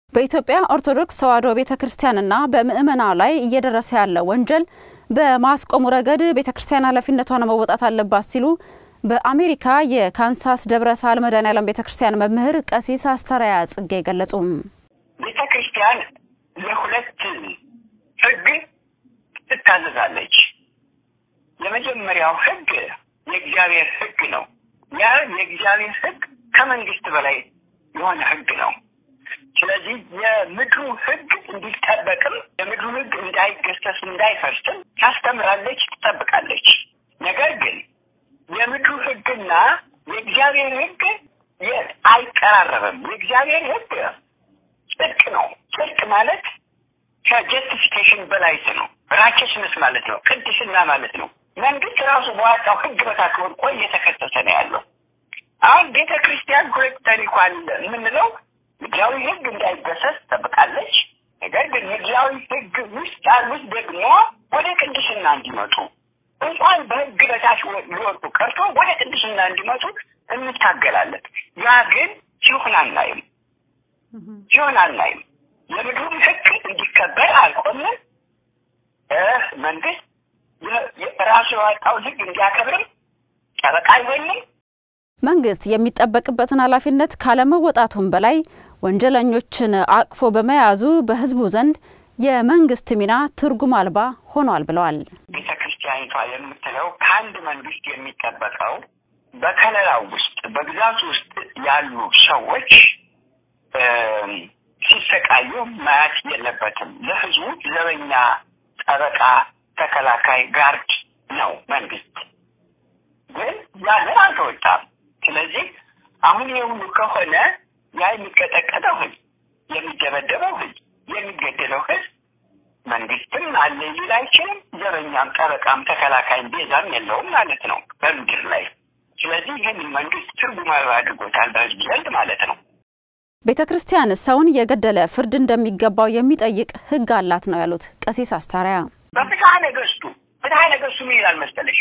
በኢትዮጵያ ኦርቶዶክስ ተዋሕዶ ቤተ ክርስቲያንና በምእመና ላይ እየደረሰ ያለው ወንጀል በማስቆሙ ረገድ ቤተ ክርስቲያን ኃላፊነቷን መወጣት አለባት ሲሉ በአሜሪካ የካንሳስ ደብረ ሳህል መድኃኔዓለም ቤተ ክርስቲያን መምህር ቀሲስ አስተርአያ ጽጌ ገለጹ። ቤተ ክርስቲያን ለሁለት ሕግ ትታዘዛለች። የመጀመሪያው ሕግ የእግዚአብሔር ሕግ ነው። ያ የእግዚአብሔር ሕግ ከመንግስት በላይ የሆነ ሕግ ነው። ስለዚህ የምድሩ ሕግ እንዲጠበቅም የምድሩ ሕግ እንዳይገሰስ እንዳይፈርስም ታስተምራለች፣ ትጠብቃለች። ነገር ግን የምድሩ ሕግና የእግዚአብሔር ሕግ አይቀራረብም። የእግዚአብሔር ሕግ ጽድቅ ነው። ጽድቅ ማለት ከጀስቲፊኬሽን በላይት ነው። ራቸስነስ ማለት ነው። ቅድስና ማለት ነው። መንግስት ራሱ በዋጣው ሕግ በታች ወድቆ እየተከሰሰ ነው ያለው። አሁን ቤተ ክርስቲያን ሁለት ታሪኳን የምንለው ምድራዊ ሕግ እንዳይገሰስ ትጠብቃለች። ነገር ግን ምድራዊ ሕግ ውስጥ ያሉት ደግሞ ወደ ቅድስና እንዲመጡ እንኳን በሕግ በታች ሊወጡ ቀርቶ ወደ ቅድስና እንዲመጡ እንታገላለን። ያ ግን ሲሆን አናይም፣ ሲሆን አናይም። የምድሩን ሕግ እንዲከበር አልቆምም። መንግስት ራሱ የዋጣውን ሕግ እንዲያከብርም ጠበቃ አይሆንም። መንግስት የሚጠበቅበትን ኃላፊነት ካለመወጣቱም በላይ ወንጀለኞችን አቅፎ በመያዙ በህዝቡ ዘንድ የመንግስት ሚና ትርጉም አልባ ሆኗል ብለዋል። ቤተ ክርስቲያኒቷ የምትለው ከአንድ መንግስት የሚጠበቀው በከለላው ውስጥ በግዛት ውስጥ ያሉ ሰዎች ሲሰቃዩ ማየት የለበትም። ለህዝቡ ዘበኛ፣ ጠበቃ፣ ተከላካይ፣ ጋርድ ነው መንግስት። ግን ያንን አልተወጣም። ስለዚህ አሁን የሁሉ ከሆነ ያ የሚቀጠቀጠው ህዝብ፣ የሚደበደበው ህዝብ፣ የሚገደለው ህዝብ መንግስትም አለ ሊል አይችልም። ዘበኛም፣ ጠበቃም፣ ተከላካይም ቤዛም የለውም ማለት ነው በምድር ላይ። ስለዚህ ይህን መንግስት ትርጉም አልባ አድርጎታል በህዝብ ዘንድ ማለት ነው። ቤተ ክርስቲያን ሰውን የገደለ ፍርድ እንደሚገባው የሚጠይቅ ህግ አላት ነው ያሉት ቀሲስ አስተርአያ። በፍትሐ ነገስቱ ፍትሐ ነገስቱ ምን ይላል መሰለሽ?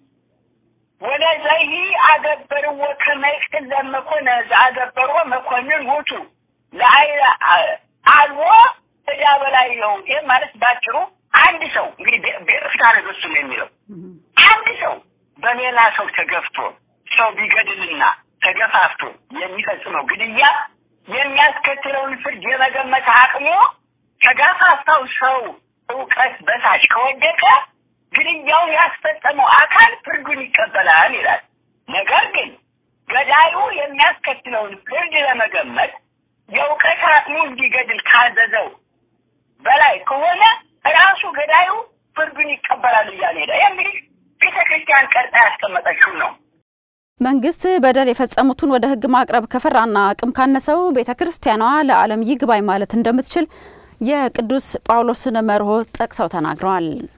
ወለዘሂ አገበርዎ ከመ ይቅትል ለመኮነ ዘአገበርዎ መኮንን ውእቱ ለአይለ አልቦ ዕዳ በላዕሌሁ። ይህ ማለት ባጭሩ አንድ ሰው እንግዲህ ፍትሐ ነገስቱ ነው የሚለው አንድ ሰው በሌላ ሰው ተገፍቶ ሰው ቢገድልና ተገፋፍቶ የሚፈጽመው ግድያ የሚያስከትለውን ፍርድ የመገመት አቅሙ ተጋፋፋው ሰው እውቀት በታች ከወደቀ ግድያውን ያስፈጸመው አካል ፍርዱን ይቀበላል ይላል። ነገር ግን ገዳዩ የሚያስከትለውን ፍርድ ለመገመት የእውቀት አቅሙ እንዲገድል ካዘዘው በላይ ከሆነ ራሱ ገዳዩ ፍርዱን ይቀበላል እያለ ሄደ። ይህ እንግዲህ ቤተ ክርስቲያን ቀርጣ ያስቀመጠችው ነው። መንግስት በደል የፈጸሙትን ወደ ህግ ማቅረብ ከፈራና አቅም ካነሰው ቤተ ክርስቲያኗ ለዓለም ይግባኝ ማለት እንደምትችል የቅዱስ ጳውሎስን መርሆ ጠቅሰው ተናግረዋል።